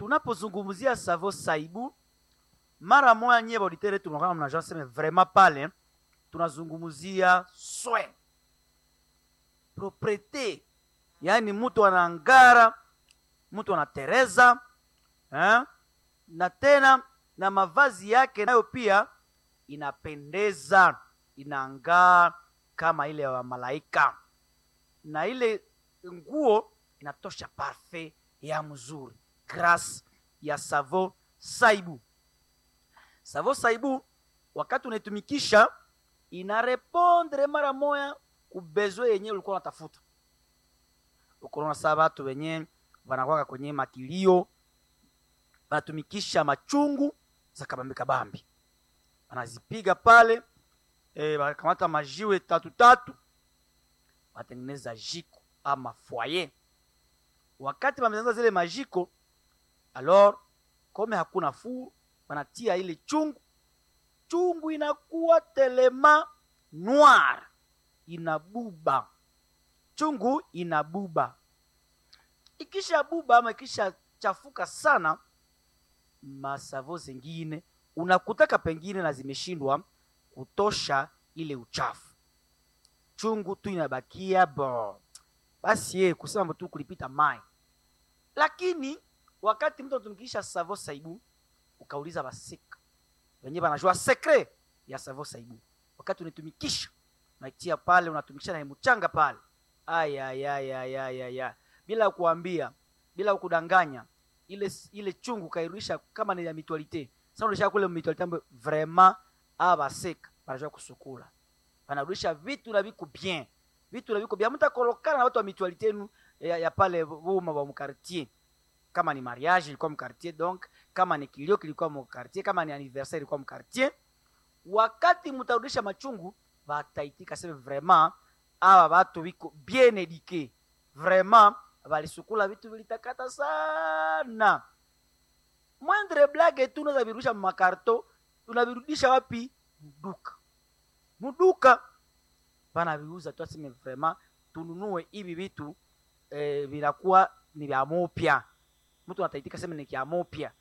tunapozungumzia savo saibu mara moya nyie bauditere tunakaa mnajua seme vraiment pale tunazungumzia soin propriete yaani mtu anangara mtu anatereza eh? na tena na mavazi yake nayo pia inapendeza inangaa kama ile ya malaika na ile nguo inatosha parfait ya mzuri grâce ya savo saibu savo saibu wakati unaitumikisha inarepondre mara moya kubezwe yenyewe ulikuwa unatafuta ukonaona saa watu wenye wanakwaka kwenye makilio wanatumikisha machungu za kabambi kabambi wanazipiga pale e, wanakamata majiwe tatu tatu watengeneza jiko ama foyer wakati wametengeneza zile majiko alors kome hakuna fuu wanatia ile chungu chungu inakuwa telema noir inabuba chungu inabuba ikisha buba ama ikisha chafuka sana masavo zingine unakutaka pengine na zimeshindwa kutosha ile uchafu chungu tu inabakia bo basi ye kusema tu kulipita mai lakini wakati mtu anatumikisha savo saibu ukauliza basika wenyewe wanajua sekre ya savo saibu wakati unaitumikisha unaitia pale unatumikisha na mchanga pale ayayayayaya bila kuambia bila kudanganya ile ile chungu kairudisha kama ni ya mitualite sasa unarudisha kule mitualite ambayo vraiment abaseka wanajua kusukula wanarudisha vitu na viko bien vitu na viko bien mtakolokana na watu wa mitualite yenu ya, ya pale boma wa mkartier kama ni mariage ilikuwa mkartier donc kama ni kilio kilikuwa mkartier kama ni anniversaire ilikuwa mkartier wakati mtarudisha machungu bataitika sema vraiment awa batu biko bien eduke vraiment balisukula vitu vilitakata sana mwendre blage tu unaweza virudisha makarto unavirudisha wapi mduka mduka banaviuza tu aseme vraiment tununue hivi vitu eh, vinakuwa ni vya mopya mtu anataitika sema ni kya mopya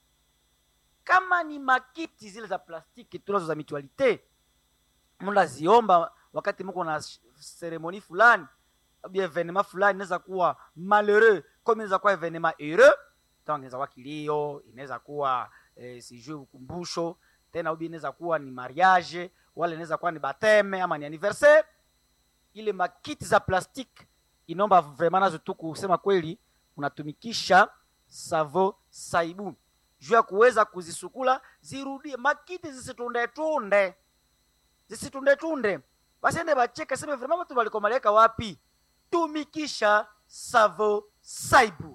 kama ni makiti zile za plastiki tunazo za mutualite mnaziomba wakati mko na seremoni fulani bien evenema fulani inaweza kuwa malheureux comme inaweza kuwa evenema heureux donc inaweza kuwa kilio inaweza kuwa eh, sijui ukumbusho tena ubi inaweza kuwa ni mariage wala inaweza kuwa ni bateme ama ni anniversaire ile makiti za plastiki inaomba vraiment nazo tu kusema kweli unatumikisha savo saibu juu ya kuweza kuzisukula zirudie makiti zisitundetunde zisitundetunde basiende bacheke seme vraiment watu walikomaleka wapi tumikisha savo saibu